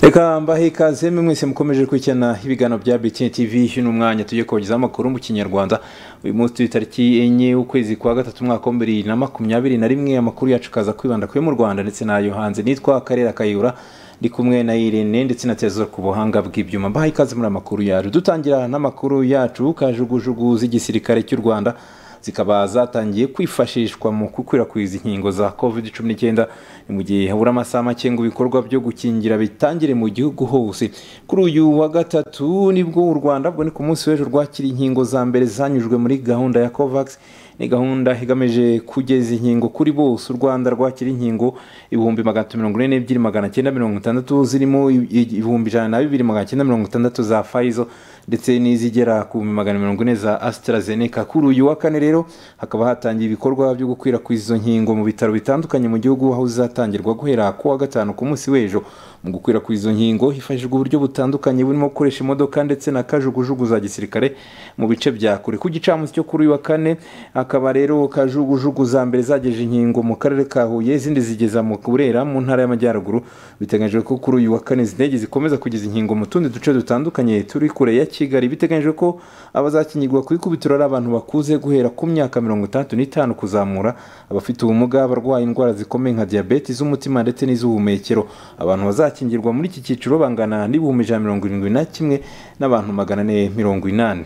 reka mbahe ikaze mwe mwese mukomeje gukurikirana ibiganiro bya btn tv uno mwanya tujye kogezaho amakuru mu kinyarwanda uyu munsi turi tariki enye ukwezi kwa gatatu umwaka wa bibiri na makumyabiri na rimwe amakuru yacu akaza kwibanda kuyo mu rwanda ndetse n'ayo hanze nitwa akarere akayura ndi kumwe na irene ndetse na tezo ku buhanga bw'ibyuma mbahe ikaze muri amakuru yacu dutangira n'amakuru yacu kajugujugu z'igisirikare cy'u rwanda zikaba zatangiye kwifashishwa mu gukwirakwiza inkingo za covid cumi n'icyenda mu gihe habura amasaha make ngo ibikorwa byo gukingira bitangire mu gihugu hose kuri uyu wa gatatu nibwo u rwanda bwo ni ku munsi w'ejo rwakira inkingo za mbere zanyujwe muri gahunda ya covax ni gahunda igamije kugeza inkingo kuri bose u rwanda rwakira inkingo ibihumbi magana mirongo ine n'ebyiri magana cyenda mirongo itandatu zirimo ibihumbi ijana na bibiri magana cyenda mirongo itandatu za fayizo ndetse n'izigera ku bihumbi magana mirongo ine za asitarazeneka kuri uyu wa kane rero hakaba hatangiye ibikorwa byo gukwirakwiza izo nkingo mu bitaro bitandukanye mu gihugu aho zizatangirwa guhera ku wa gatanu ku munsi w'ejo mu gukwirakwiza izo nkingo hifashishijwe uburyo butandukanye burimo gukoresha imodoka ndetse na kajugujugu za gisirikare mu bice bya kure ku gicamunsi cyo kuri uyu wa kane hakaba rero kajugujugu za mbere zagejeje inkingo mu karere ka huye izindi zigeza mu burera mu ntara y'amajyaruguru biteganyijwe ko kuri uyu wa kane zindege zikomeza kugeza inkingo mu tundi duce dutandukanye turi kure ya kigali biteganyijwe ko abazakingirwa ku ikubitiro ari abantu bakuze guhera ku myaka mirongo itandatu n'itanu kuzamura abafite ubumuga abarwaye indwara zikomeye nka diyabete iz'umutima ndetse n'iz'ubuhumekero abantu bazakingirwa muri iki cyiciro bangana n'ibihumbi ijana mirongo irindwi na kimwe n'abantu magana ane mirongo inani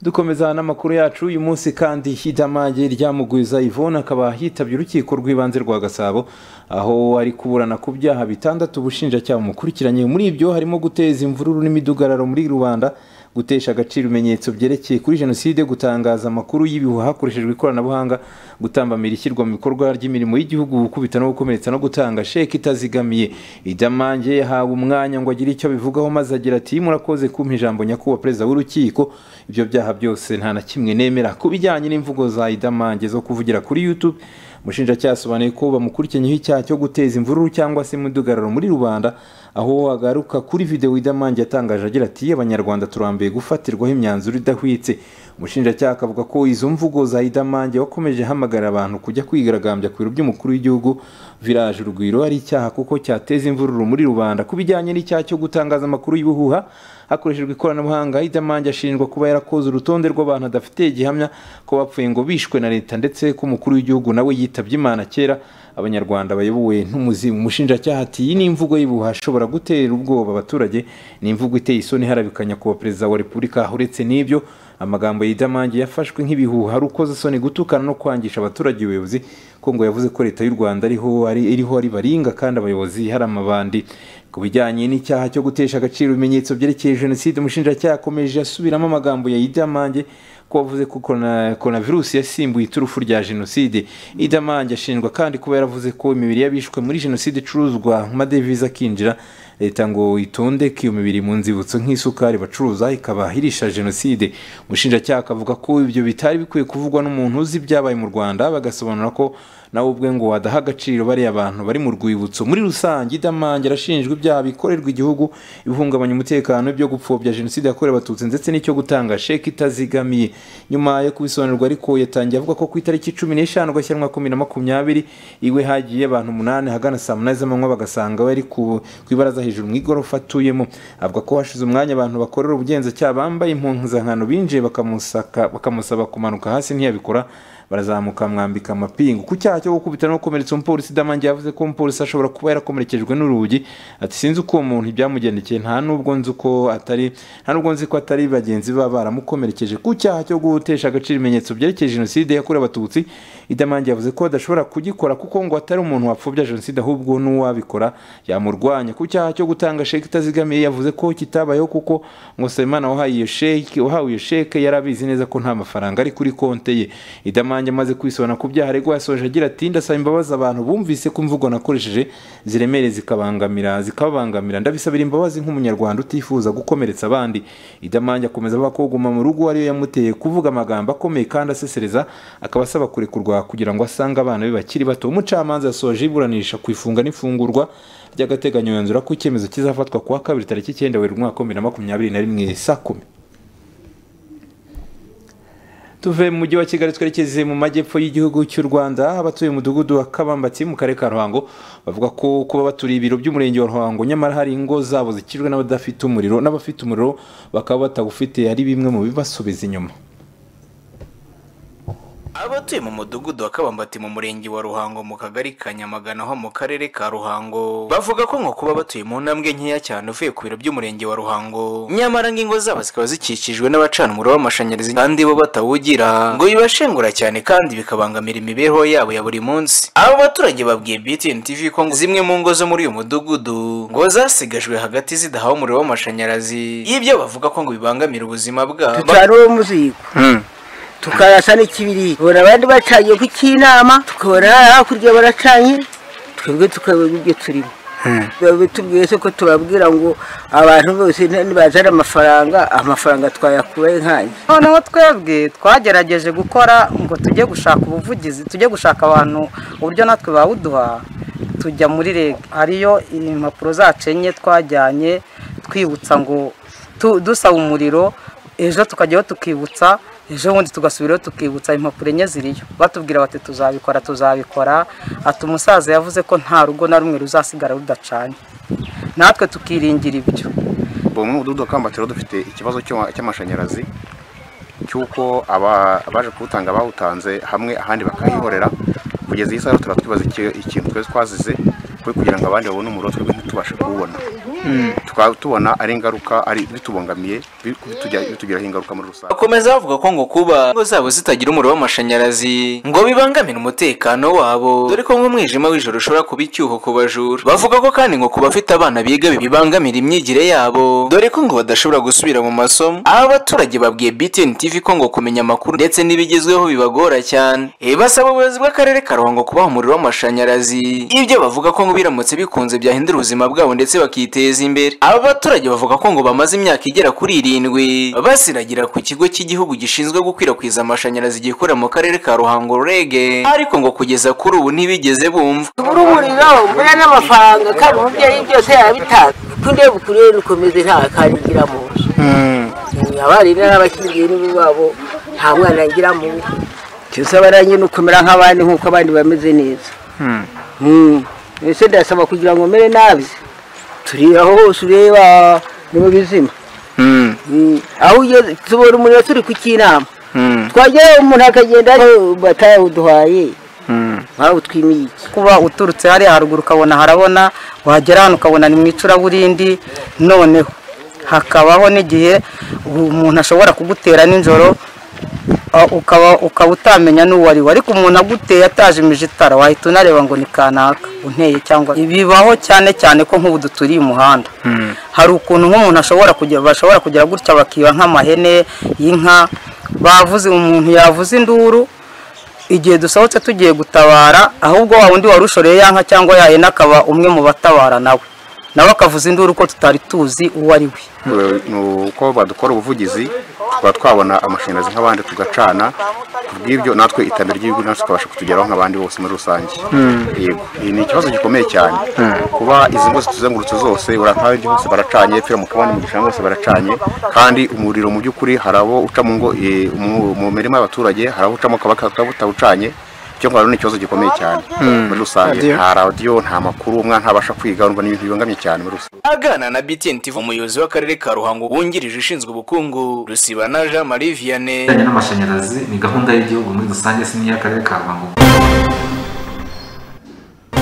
dukomeza n'amakuru yacu uyu munsi kandi hidamage ryamugwiza ivone akaba yitabye urukiko rw'ibanze rwa gasabo aho ari kuburana ku byaha bitandatu ubushinjacyaha mukurikiranye muri ibyo harimo guteza imvururu n'imidugararo muri rubanda gutesha agaciro ibimenyetso byerekeye kuri jenoside gutangaza amakuru y'ibihuha hakoreshejwe ikoranabuhanga gutambamira ishyirwa mu bikorwa ry'imirimo y'igihugu gukubita no gukomeretsa no gutanga sheke itazigamiye idamange yahawe umwanya ngo agire icyo abivugaho maze agira ati murakoze kumpa ijambo nyakubahwa perezida w'urukiko ibyo byaha byose nta na kimwe nemera ku bijyanye n'imvugo za idamange zo kuvugira kuri youtube umushinjacyaha asobanuye ko bamukurikiranyeho icyaha cyo guteza imvururu cyangwa se imidugararo muri rubanda aho agaruka kuri videwo idamange yatangaje agira ati abanyarwanda turambiye gufatirwaho imyanzuro idahwitse umushinjacyaha akavuga ko izo mvugo za idamange wakomeje hamagarira abantu kujya kwigaragambya ku biro by'umukuru w'igihugu viraje urugwiro ari icyaha kuko cyateza imvururu muri rubanda ku bijyanye n'icyaha cyo gutangaza amakuru y'ubuhuha hakoreshejwe ikoranabuhanga idamange ashinjwa kuba yarakoze urutonde rw'abantu adafite gihamya ko bapfuye ngo bishwe na leta ndetse ko umukuru w'igihugu nawe yitabye imana kera abanyarwanda bayobowe n'umuzimu umushinjacyaha ati iyi ni imvugo y'ubuha ashobora gutera ubwoba abaturage ni imvugo iteye isoni harabikanya kuba perezida wa repubulika uretse n'ibyo amagambo yidamange yafashwe nk'ibihuha ari ukozasoni gutukana no kwangisha abaturage ubuyobozi ko ngo yavuze ko leta y'u rwanda iriho ari baringa kandi abayobozi hari amabandi ku bijyanye n'icyaha cyo gutesha agaciro ibimenyetso byerekeye jenoside umushinjacyaha akomeje asubiramo amagambo ya idamange ko wavuze ko korona virusi yasimbuye iturufu rya jenoside idamange ashinjwa kandi kuba yaravuze ko imibiri y'abishwe muri jenoside icuruzwa amadevize akinjira leta ngo itonde ko iyo mibiri mu nzibutso nk'isukari bacuruza ikaba irisha jenoside umushinjacyaha akavuga ko ibyo bitari bikwiye kuvugwa n'umuntu uzi ibyabaye mu rwanda bagasobanura ko nawe ubwe ngo wadaha agaciro bariya abantu bari mu rwibutso muri rusange idamange arashinjwa ibyaha bikorerwa igihugu ibihungabanya umutekano ibyo gupfobya jenoside yakorewe abatutsi ndetse n'icyo gutanga sheke itazigamiye nyuma yo kubisobanurwa ariko yatangiye avuga ko ku itariki cumi n'eshanu gashyirwa makumyabiri na makumyabiri iwe hagiye abantu umunani ahagana saa munani z'amanywa bagasanga we ari ku ibaraza hejuru mu igorofa atuyemo avuga ko hashize umwanya abantu bakorera ubugenzacyaha bambaye impuzankano binjiye bakamusaba kumanuka hasi ntiyabikora barazamuka mwambika amapingu ku cyaha cyo gukubita no gukomeretsa umupolisi damange yavuze ko umupolisi ashobora kuba yarakomerekejwe n'urugi ati sinzi uko uwo muntu ibyamugendekeye nta nubwo nzi ko atari nta nubwo nzi ko atari bagenzi baba baramukomerekeje ku cyaha cyo gutesha agaciro ibimenyetso byerekeye jenoside yakorewe abatutsi idamange yavuze ko adashobora kugikora kuko ngo atari umuntu wapfobya jenoside ahubwo n'uwabikora yamurwanya ku cyaha cyo gutanga sheke itazigamiye yavuze ko kitabayeho kuko ngo Nsabimana wahawe iyo sheke wahawe iyo sheke yari abizi neza ko nta mafaranga ari kuri konte ye idamange wanjye amaze kwisobana ku byaha aregwa yasoje agira ati ndasaba imbabazi abantu bumvise ko imvugo nakoresheje ziremereye zikabangamira zikabangamira ndabisabira imbabazi nk'umunyarwanda utifuza gukomeretsa abandi idamange akomeza avuga ko kuguma mu rugo ariyo yamuteye kuvuga amagambo akomeye kandi asesereza akaba asaba kurekurwa kugira ngo asange abana be bakiri bato umucamanza yasoje iburanisha ku ifunga n'ifungurwa ry'agateganyo yanzura ko icyemezo kizafatwa kuwa kabiri tariki icyenda werurwe umwaka wa bibiri na makumyabiri na rimwe saa kumi tuve mu mujyi wa kigali twerekeze mu majyepfo y'igihugu cy'u rwanda abatuye umudugudu wa kabambatsi mu karere ka ruhango bavuga ko kuba baturiye ibiro by'umurenge wa ruhango nyamara hari ingo zabo zikijwe n'abadafite umuriro n'abafite umuriro bakaba batawufite ari bimwe mu bibasubiza inyuma abatuye mu mudugudu wa kabambati mu murenge wa ruhango mu kagari ka nyamagana ho mu karere ka ruhango bavuga ko ngo kuba batuye mu ntambwe nkeya cyane uvuye ku biro by'umurenge wa ruhango nyamara ngo zabo zikaba zikikijwe n'abacana umuriro w'amashanyarazi kandi bo batawugira ngo bibashengura cyane kandi bikabangamira imibereho yabo ya buri munsi abo baturage babwiye btn tv ko ngo zimwe mu ngo zo muri uyu mudugudu ngo zasigajwe hagati zidahawe umuriro w'amashanyarazi y'ibyo bavuga ko ngo bibangamira ubuzima bwabo tutarura umuzigo tukayasa n'ikibiri ubona abandi bacanye ku cy'inama tukabona hakurya baracanye twebwe tukabona ibyo turimo tubwiye ko tubabwira ngo abantu bose nibazana amafaranga amafaranga twayakuraye nkanjye noneho twebwe twagerageje gukora ngo tujye gushaka ubuvugizi tujye gushaka abantu uburyo natwe bawuduha tujya muri rege hariyo impapuro zacu enye twajyanye twibutsa ngo dusaba umuriro ejo tukajyaho tukibutsa ejo bundi tugasubiraho tukibutsa impapuro enye ziriyo batubwira bati tuzabikora tuzabikora ati umusaza yavuze ko nta rugo na rumwe ruzasigara rudacanye natwe tukiringira ibyo ubu mu mudugudu wa kambatiro dufite ikibazo cy'amashanyarazi cy'uko abaje kuwutanga bawutanze hamwe ahandi bakayihorera kugeza iyi saha turatwibaza ikintu twese twazize kugira ngo abandi babone umuriro twebwe ntitubashe kuwubona tukaba tubona ari ingaruka ari bitubangamiye bitugiraho ingaruka muri rusange bakomeza bavuga ko ngo kuba ingo zabo zitagira umuriro w'amashanyarazi ngo bibangamire umutekano wabo dore ko nk'umwijima w'ijoro ushobora kuba icyuho ku bajura bavuga ko kandi ngo ku bafite abana biga bibangamira imyigire yabo dore ko ngo badashobora gusubira mu masomo aba baturage babwiye btn tv ko ngo kumenya amakuru ndetse n'ibigezweho bibagora cyane basaba ubuyobozi bw'akarere ka ruhango kubaha umuriro w'amashanyarazi ibyo bavuga ko ngo biramutse bikunze byahindura ubuzima bwabo ndetse bakiteza imbere aba baturage bavuga ko ngo bamaze imyaka igera kuri irindwi basiragira ku kigo cy'igihugu gishinzwe gukwirakwiza amashanyarazi gikorera mu karere ka ruhango rege ariko ngo kugeza kuri ubu ntibigeze bumva tubura umuriro mbona n'amafaranga kandi umubyeyi byose yabitanga tujye bukurire dukomeze nta kandigira mu nzu abarimu n'abakingiye n'iwabo nta mwana ngira mu nzu tusaba nanjye nukomera nk'abandi nk'uko abandi bameze neza mbese ndasaba kugira ngo mere nabi turi aho hose ureba ni mu bizima aho ugeze tubona umuriro turi ku cy'inama twagerayo umuntu akagenda batawuduhaye nkawe twimiye iki kuba uturutse hariya haruguru ukabona harabona wagera hano ukabona ni mu icuraburindi noneho hakabaho n'igihe umuntu ashobora kugutera nijoro ukaba utamenya n'uwo ari we ariko umuntu aguteye atajimije itara wahita unareba ngo ni kanaka unteye cyangwa bibaho cyane cyane ko nk'ubu duturiye umuhanda hari ukuntu nk'umuntu ashobora kugera bashobora kugera gutya bakiba nk'amahene y'inka bavuze umuntu yavuze induru igihe dusohotse tugiye gutabara ahubwo wa wundi wari ushoreye ya nka cyangwa yahene akaba umwe mu batabara nawe nawe akavuza induru ko tutari tuzi uwo ari we ni uko badukora ubuvugizi tuba twabona amashanyarazi nk'abandi tugacana kubw'ibyo natwe iterambere ry'igihugu natwe tukabasha kutugeraho nk'abandi bose muri rusange yego ni ikibazo gikomeye cyane kuba izi ngo zituzengurutse zose uratange hose baracanye pfira mu kabande mu gishanga hose baracanye kandi umuriro mu by'ukuri hari abo uca mu ngo mu mirima y'abaturage hari abo ucamo akaba butawucanye icyo ngwaro ni ikibazo gikomeye cyane muri rusange nta radiyo nta makuru umwana ntabasha kwiga urumva ni ibintu bibangamye cyane muri rusange agana na btn tv umuyobozi w'akarere ka ruhango wungirije ushinzwe ubukungu rusibana jean marie vianney ijyanye n'amashanyarazi ni gahunda y'igihugu muri rusange si n'iy'akarere ka ruhango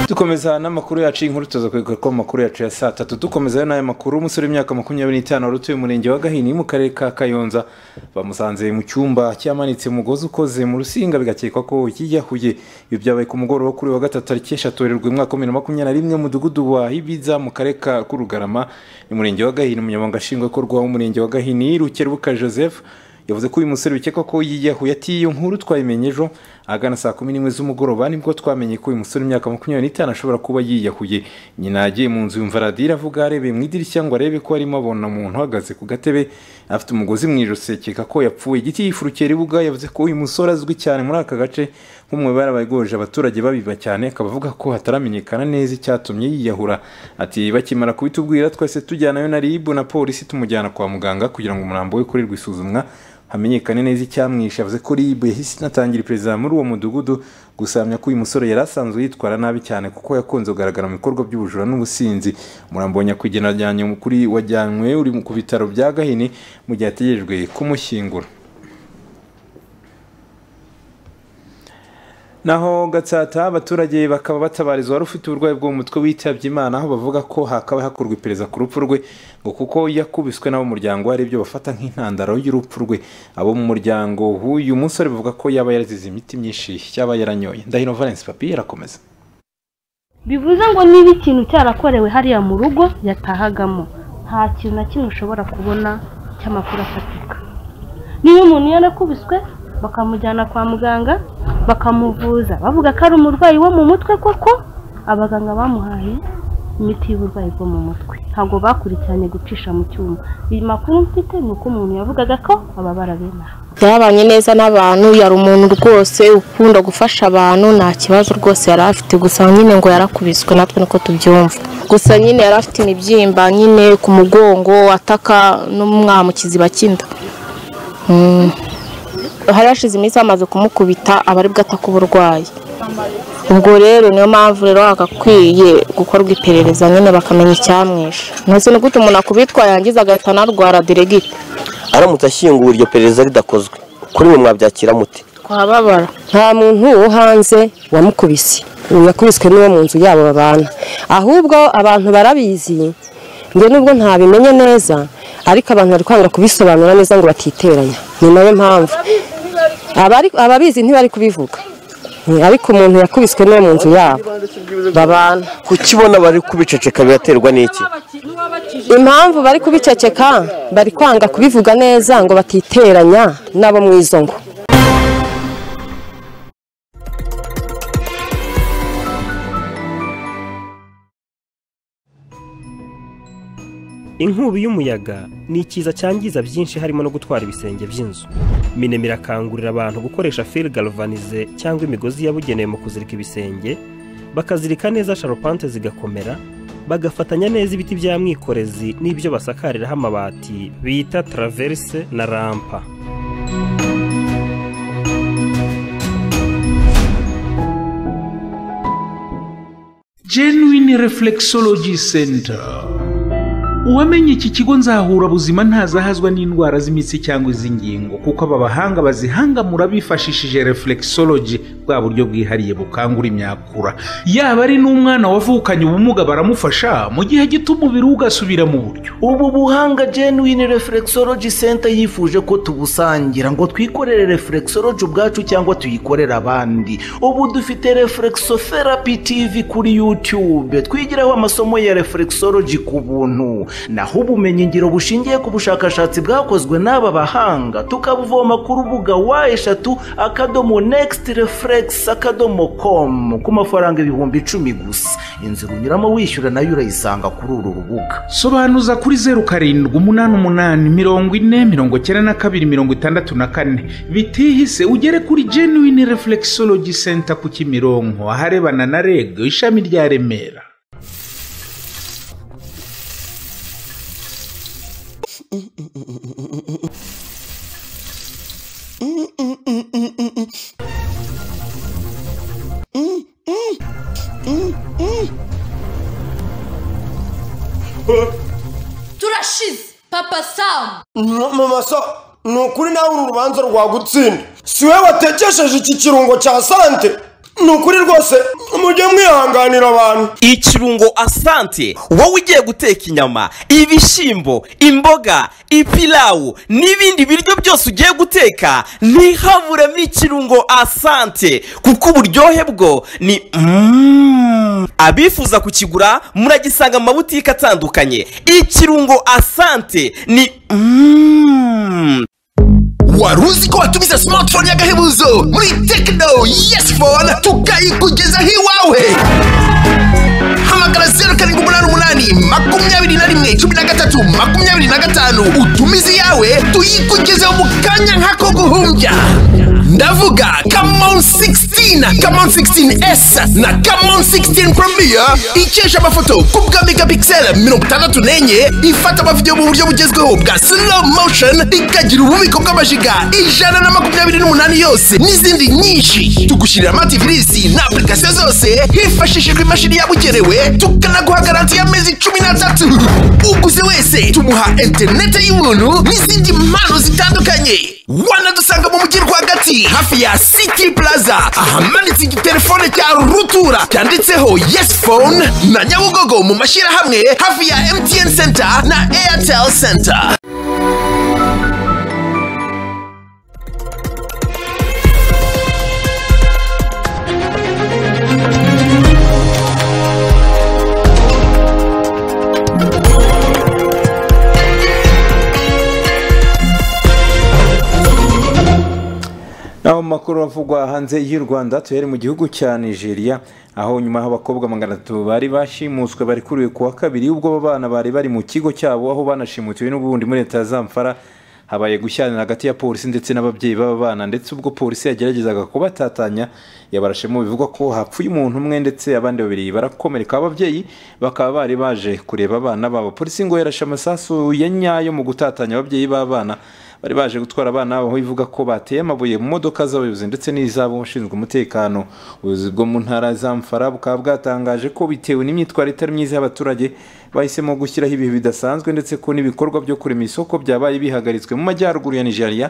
dukomeza n'amakuru yacu y'inkuru tuza kwiga ko amakuru yacu ya saa tatu dukomezayo n'aya makuru umusore w'imyaka makumyabiri n'itanu wari utuye umurenge wa gahini mu karere ka kayonza bamusanze mu cyumba cyamanitse umugozi ukoze mu rusinga bigakekwa ko yiyahuye ibi byabaye ku mugoroba kuri wa gatatu tariki eshatu werurwe umwaka wa bibiri na makumyabiri na rimwe mudugudu wa hibiza mu karere ka kurugarama umurenge wa gahini umunyamabanga nshingwabikorwa w'umurenge wa gahini rukerubuka joseph yavuze ko uyu musore bikekwa ko yiyahuye ati iyo nkuru twayimenye ejo ahagana saa kumi n'imwe z'umugoroba nibwo twamenye ko uyu musore w'imyaka makumyabiri n'itanu ashobora kuba yiyahuye nyina yagiye mu nzu yumva radiyo iravuga arebeye mu idirishya ngo arebe ko arimo abona umuntu uhagaze ku gatebe afite umugozi mu ijosi akeka ko yapfuye igiti yifurukiye ribuga yavuze ko uyu musore azwi cyane muri aka gace nk'umwe barabagoje abaturage babiba cyane akaba avuga ko hataramenyekana neza icyatumye yiyahura ati bakimara kubitubwira twese tujyanayo na ribu na polisi tumujyana kwa muganga kugira ngo umurambo we ukorerwe isuzumwa hamenyekane neza icyamwishe yavuze ko rib yahise inatangira iperereza muri uwo mudugudu gusamya ko uyu musore yari asanzwe yitwara nabi cyane kuko yakunze kugaragara mu bikorwa by'ubujura n'ubusinzi murambonye kugenajyanye kuri wajyanywe uri ku bitaro bya gahini mu gihe ategerejwe kumushyingura naho gatsata abaturage bakaba batabarizwa wari ufite uburwayi bwo mu mutwe witabye imana aho bavuga ko hakaba hakorwa iperereza ku rupfu rwe ngo kuko yakubiswe n'abo muryango hari ibyo bafata nk'intandaro y'urupfu rwe abo mu muryango w'uyu musore bavuga ko yaba yarazize imiti myinshi yaba yaranyoye ndahino valence papi yarakomeza bivuze ngo niba ikintu cyarakorewe hariya mu rugo yatahagamo nta kintu na kimwe ushobora kubona cy'amakuru afatika niba umuntu yarakubiswe bakamujyana kwa muganga bakamuvuza bavuga ko ari umurwayi wo mu mutwe koko abaganga bamuhaye imiti y'uburwayi bwo mu mutwe ntabwo bakurikiranye gucisha mu cyuma iyi makuru mfite ni uko umuntu yavugaga ko ababara bene aha yabanye neza n'abantu yari umuntu rwose ukunda gufasha abantu nta kibazo rwose yari afite gusa nyine ngo yarakubiswe natwe niko tubyumva gusa nyine yari afite imibyimba nyine ku mugongo ataka n'umwamukizi bakinda hari hashize iminsi bamaze kumukubita aba ari bwataka uburwayi ubwo rero niyo mpamvu rero hagakwiye gukorwa iperereza nyine bakamenya icyamwishe ntuzi ni gute umuntu akubitwa yangiza agahita anarwara diregite aramutse ashyinguwe iryo perereza ridakozwe kuri mwe mwabyakira muti twababara nta muntu wo hanze wamukubise ubu yakubiswe n'uwo mu nzu yabo babana ahubwo abantu barabizi njye nubwo ntabimenye neza ariko abantu bari kwanga kubisobanura neza ngo batiteranya ni nayo mpamvu Abari- ababizi ntibari kubivuga Mm, ariko umuntu yakubiswe n'uwo mu nzu yabo babana kukibona bari kubiceceka biraterwa n'iki impamvu bari kubiceceka bari kwanga kubivuga neza ngo batiteranya n'abo mu izo ngo inkubi y'umuyaga ni ikiza cyangiza byinshi harimo no gutwara ibisenge by'inzu minema irakangurira abantu gukoresha fil galvanize cyangwa imigozi yabugenewe mu kuzirika ibisenge bakazirika neza sharupante zigakomera bagafatanya neza ibiti bya mwikorezi n'ibyo basakariraho amabati bita traverse na rampa genuine reflexology center uwamenye iki kigo nzahura buzima ntazahazwa n'indwara z'imitsi cyangwa iz'ingingo kuko aba bahanga bazihangamura bifashishije reflexology bwa buryo bwihariye bukangura imyakura yaba ari n'umwana wavukanye ubumuga baramufasha mu gihe gito umubiri we ugasubira mu buryo ubu buhanga genuine reflexology center yifuje ko tubusangira ngo twikorere reflexology ubwacu cyangwa tuyikorere abandi ubu dufite reflexotherapy tv kuri youtube twigiraho amasomo ya reflexology ku buntu naho ubumenyingiro bushingiye ku bushakashatsi bwakozwe n'aba bahanga tukabuvoma ku rubuga wa eshatu akadomo next reflex akadomo com ku mafaranga ibihumbi icumi gusa inzira unyuramo wishyura nayo urayisanga kuri uru rubuga sobanuza kuri zeru karindwi umunani umunani mirongo ine mirongo cyenda na kabiri mirongo itandatu na kane bitihise ugere kuri genuine reflexology center ku kimironko aharebana na reg ishami rya remera turashize papa samu mama so ni ukuri nawe uru rubanza rwagutsinda si we watekesheje iki kirungo cya sante ni ukuri rwose mujye mwihanganira abantu ikirungo asante wowe ugiye guteka inyama ibishyimbo imboga ipilawu n'ibindi biryo byose ugiye guteka ntihaburemo ikirungo asante kuko uburyohe bwo ni Mm. abifuza kukigura muragisanga mu mabutike atandukanye ikirungo asante ni Mm. wari uzi ko watumiza smartphone y'agahebuzo muri tekino yesi fone tukayikugezaho iwawe hamagara zeru karindwi umunani umunani makumyabiri na rimwe cumi na gatatu makumyabiri na gatanu utumize iyawe tuyikugezeho mu kanya nk'ako guhumbya ndavuga kamon 16 16 Camon 16S na Camon 16 Premier ikesha amafoto ku bwa megapixel 64 ifata amavidewo mu buryo bugezweho bwa slow motion ikagira ububiko bw'amajiga ijana na makumyabiri n'umunani yose n'izindi nyinshi tugushyirira amativirisi na application zose hifashishijwe imashini yabugenewe tukanaguha garanti y'amezi cumi n'atatu uguze wese tumuha interineti y'ubuntu n'izindi mpano zitandukanye wanadusanga mu mujyi rwagati hafi ya city plaza ahamanitse igitelefone cya rutura cyanditseho yes phone na nyabugogo mu mashyirahamwe hafi ya mtn center na airtel center naho mu makuru avugwa hanze y'u rwanda tuhere mu gihugu cya nigeria aho nyuma abakobwa magana atatu bari bashimuswe bari kuriwe ku wa kabiri ubwo abo bana bari bari mu kigo cyabo aho banashimutiwe n'ubundi muri leta ya zamfara habaye gushyanira hagati ya polisi ndetse n'ababyeyi b'aba bana ndetse ubwo polisi yageragezaga kubatatanya yabarashemo bivugwa ko hapfuye umuntu umwe ndetse abandi babiri barakomereka ababyeyi bakaba bari baje kureba abana babo polisi ngo yarashe amasasu ya nyayo mu gutatanya ababyeyi b'abana bari baje gutwara abana babo aho ivuga ko bateye amabuye mu modoka z'abayobozi ndetse n'iz'abashinzwe umutekano ubuyobozi bwo mu ntara ya zamfara bukaba bwatangaje ko bitewe n'imyitwarire itari myiza y'abaturage bahisemo gushyiraho ibihe bidasanzwe ndetse ko n'ibikorwa byo kurema isoko byabaye bihagaritswe mu majyaruguru ya nigeria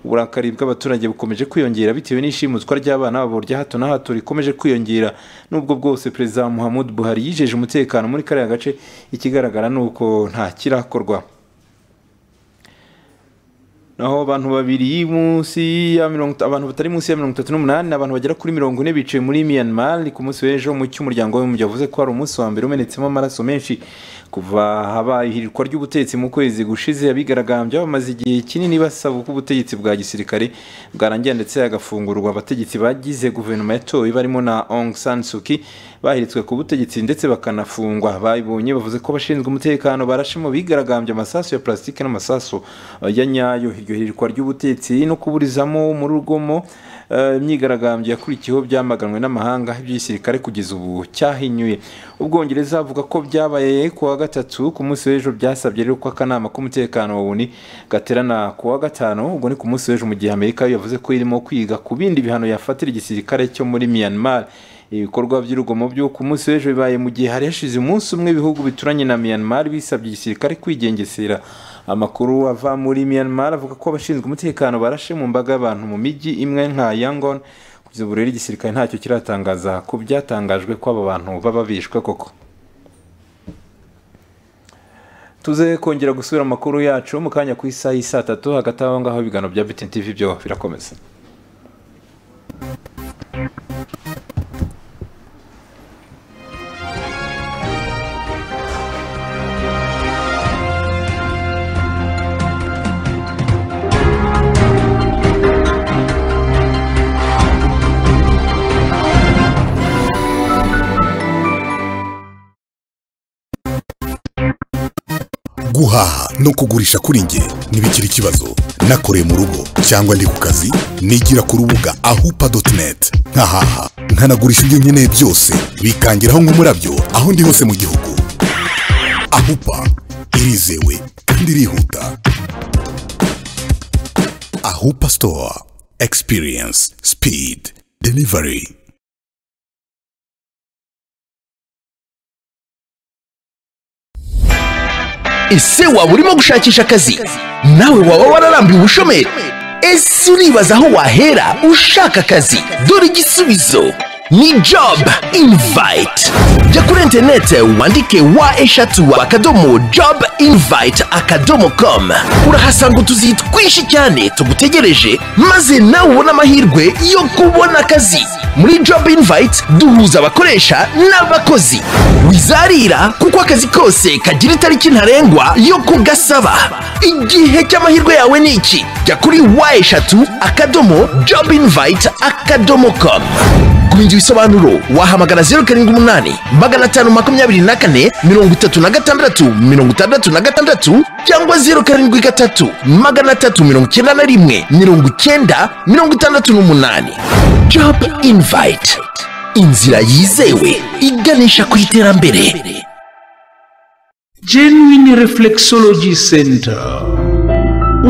uburakari bw'abaturage bukomeje kwiyongera bitewe n'ishimutwa ry'abana babo rya hato na hato rikomeje kwiyongera n'ubwo bwose perezida muhammad buhari yijeje umutekano muri kariya gace ikigaragara ni uko nta kirakorwa naho abantu babiri munsi ya mirongo ita- abantu batari munsi ya mirongo itatu n'umunani abantu bagera kuri mirongo ine bicaye muri Myanmar ku munsi w'ejo mu cy'umuryango w'abibumbye yavuze ko hari umunsi wa mbere umenetsemo amaraso menshi kuva habaye ihirikwa ry'ubutegetsi mu kwezi gushize abigaragambya bamaze igihe kinini basaba ko ubutegetsi bwa gisirikare bwarangira ndetse hagafungurwa abategetsi bagize guverinoma yatowe barimo na Aung San Suu Kyi bahiritswe ku butegetsi ndetse bakanafungwa babibonye bavuze ko abashinzwe umutekano barashe mu bigaragambya amasasu ya plastique n'amasasu eh, ya nyayo iryo hirikwa ry'ubutegetsi no kuburizamo mu rugomo eh, imyigaragambyo yakurikiyeho byamaganwe n'amahanga iby'igisirikare kugeza ubu cyahinyuye ubwongereza avuga ko byabaye ku wa gatatu ku munsi w'ejo byasabye rero ko akanama k'umutekano wa oni gaterana ku wa gatanu ubwo ni ku munsi w'ejo mu gihe amerika yo yavuze ko irimo kwiga ku bindi bihano yafatira igisirikare cyo muri myanmar ibikorwa by'urugomo byo ku munsi w'ejo bibaye mu gihe hari hashize umunsi umwe ibihugu bituranye na Myanmar bisabye igisirikare kwigengesera amakuru ava muri Myanmar avuga ko abashinzwe umutekano barashe mu mbaga y'abantu mu mijyi imwe nka Yangon kugeza ubu rero igisirikare ntacyo kiratangaza ku byatangajwe ko aba bantu baba bishwe koko tuze kongera gusubira mu makuru yacu mu kanya ku isaha y'i saa tatu hagati aho ngaho ibiganiro bya Bitin TV byo birakomeza guhaha no kugurisha kuri nge ntibikiri ikibazo nakoreye mu rugo cyangwa ndi ku kazi nigira ku rubuga ahupa doti neti nkahaha nkanagurisha ibyo nkeneye byose bikangeraho nk'umurabyo aho ndi hose mu gihugu ahupa irizewe kandi irihuta ahupa sitowa experience speed delivery ese waba urimo gushakisha akazi nawe waba wararambiwe ubushomeri ese uribaza aho wahera ushaka akazi dore igisubizo ni job invite jya kuri interineti wandike wa eshatu akadomo job invite akadomo com urahasanga utuzi twinshi cyane tugutegereje maze nawe ubone amahirwe yo kubona akazi muri job invite duhuza abakoresha n'abakozi wizarira kuko akazi kose kagira itariki ntarengwa yo kugasaba igihe cy'amahirwe yawe ni iki jya kuri wa eshatu akadomo job invite akadomo com kumenya ibisobanuro wahamagara zeru karindwi umunani magana atanu makumyabiri na kane mirongo itatu na gatandatu mirongo itandatu na gatandatu cyangwa zeru karindwi gatatu magana atatu mirongo icyenda na rimwe mirongo icyenda mirongo itandatu n'umunani job invite inzira yizewe iganisha ku iterambere genuine reflexology center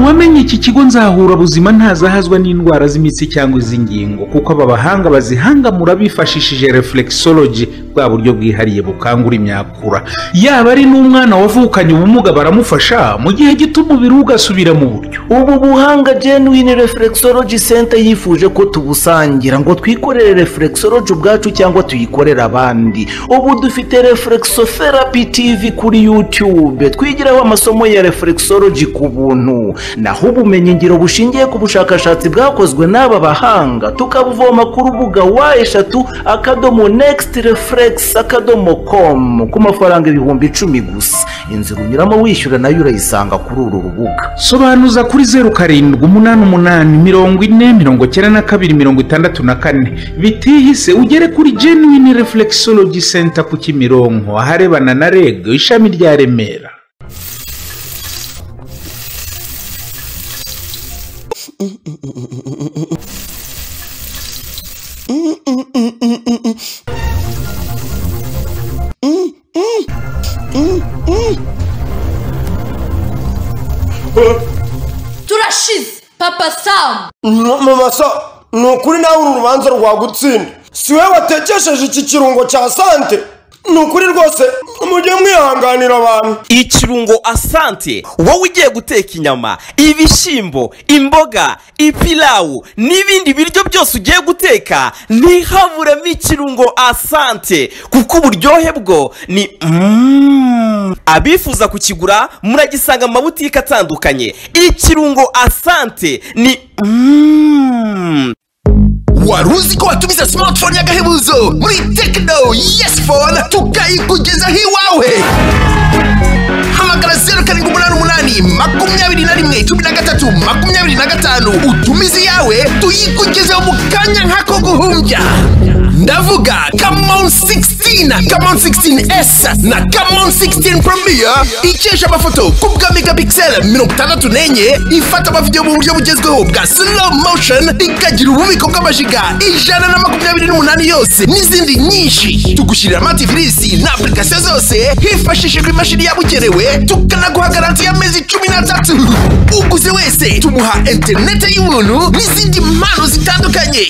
uwamenye iki kigo nzahura buzima ntazahazwa n'indwara z'imitsi cyangwa iz'ingingo kuko aba bahanga bazihangamura bifashishije reflexology bwa buryo bwihariye bukangura imyakura yaba ari n'umwana wavukanye ubumuga baramufasha mu gihe gito umubiri we ugasubira mu buryo ubu buhanga genuine reflexology center yifuje ko tubusangira ngo twikorere reflexology ubwacu cyangwa tuyikorere abandi ubu dufite reflexotherapy tv kuri youtube twigiraho amasomo ya reflexology ku buntu naho ubumenyingiro bushingiye ku bushakashatsi bwakozwe n'aba bahanga tukabuvoma ku rubuga wa eshatu akadomo next reflex akadomo com ku mafaranga ibihumbi icumi gusa inzira unyuramo wishyura nayo urayisanga kuri uru rubuga sobanuza kuri zeru karindwi umunani umunani mirongo ine mirongo icyenda na kabiri mirongo itandatu na kane bitihise ugere kuri genuine reflexology center ku kimironko aharebana na reg ishami rya remera turashize papa samu mama so ni ukuri nawe uru rubanza rwagutsinda si we watekesheje iki kirungo cya sante ni ukuri rwose mujye mwihanganira abantu ikirungo asante wowe ugiye guteka inyama ibishyimbo imboga ipilawu n'ibindi biryo byose ugiye guteka ntihaburemo ikirungo asante kuko uburyohe bwo ni Mm. abifuza kukigura muragisanga mu mabutike atandukanye ikirungo asante ni Mm. wari uzi ko watumiza smartphone y'agahebuzo muri tekino yes phone tukayikugezaho iwawe hamagara zeru karindwi umunani umunani makumyabiri na rimwe cumi na gatatu makumyabiri na gatanu utumize iyawe tuyikugezeho mu kanya nk'ako guhumbya ndavuga kamon 16 kamon 16s na kamon 16 premier ikesha amafoto ku bwa megapixel mirongo itandatu n'enye ifata amavidewo mu buryo bugezweho bwa slow motion ikagira ububiko bw'amajiga ijana na makumyabiri n'umunani yose n'izindi nyinshi tugushyirira amativisi na apurikasiyo zose hifashishijwe imashini yabugenewe tukanaguha garanti y'amezi cumi n'atatu uguze wese tumuha interinete y'ubuntu n'izindi mpano zitandukanye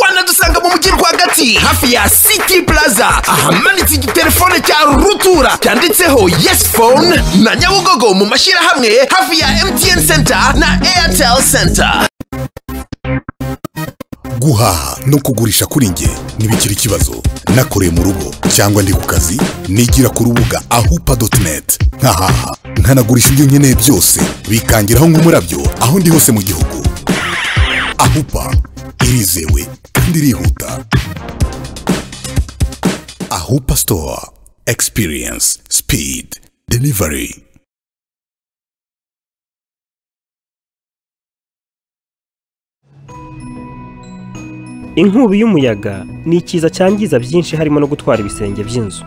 wanadusanga mu mujyi rwagati hafi ya city plaza ahamanitse igitelefone cya rutura cyanditseho yes phone na nyabugogo mu mashyirahamwe hafi ya mtn center na airtel center guhaha no kugurisha kuri nge ntibikiri ikibazo nakoreye mu rugo cyangwa ndi ku kazi nigira ku rubuga ahupa doti neti nkahaha nkanagurisha ibyo nkeneye byose bikangiraho nk'umurabyo aho ndi hose mu gihugu ahupa irizewe kandi irihuta ahupa sitowa experience speed delivery inkubi y'umuyaga ni ikiza cyangiza byinshi harimo no gutwara ibisenge by'inzu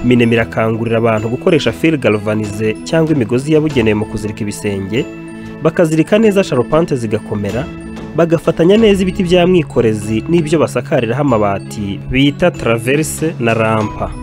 minema irakangurira abantu gukoresha fil galvanize cyangwa imigozi yabugenewe mu kuzirika ibisenge bakazirika neza sharupante zigakomera bagafatanya neza ibiti bya mwikorezi n'ibyo basakariraho amabati bita traverse na rampa